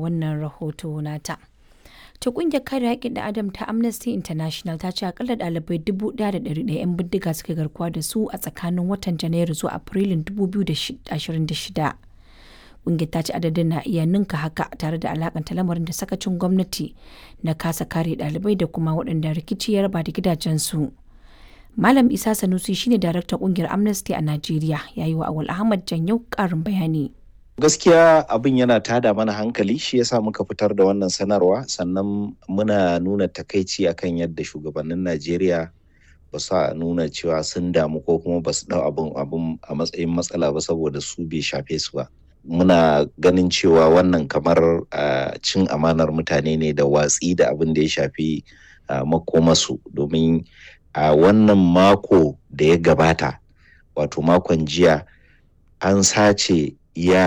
wannan rahoto nata. ta kungiyar kare haƙƙin da adam ta amnesty international ta ce akalla ɗalibai 1,100 'yan bindiga suka garkuwa da su a tsakanin watan janairu zuwa afrilun 2026 kungiyar ta ce adadin na iya ninka haka tare da alakanta lamarin da sakacin gwamnati na kasa kare ɗalibai da kuma waɗanda rikici ya raba da gidajensu malam isa sanusi shine daraktan kungiyar amnesty a najeriya ya yi wa awal ahmad janyau ƙarin bayani gaskiya abin yana tada mana hankali shi yasa muka fitar da wannan sanarwa sannan muna nuna takaici akan yadda shugabannin najeriya ba su nuna cewa sun damu ko kuma ba su dau abin abin a matsayin matsala ba saboda su bai shafe su ba muna ganin cewa wannan kamar cin amanar mutane ne da watsi da abin da ya shafi makomasu domin a wannan mako da ya gabata wato makon jiya an sace ya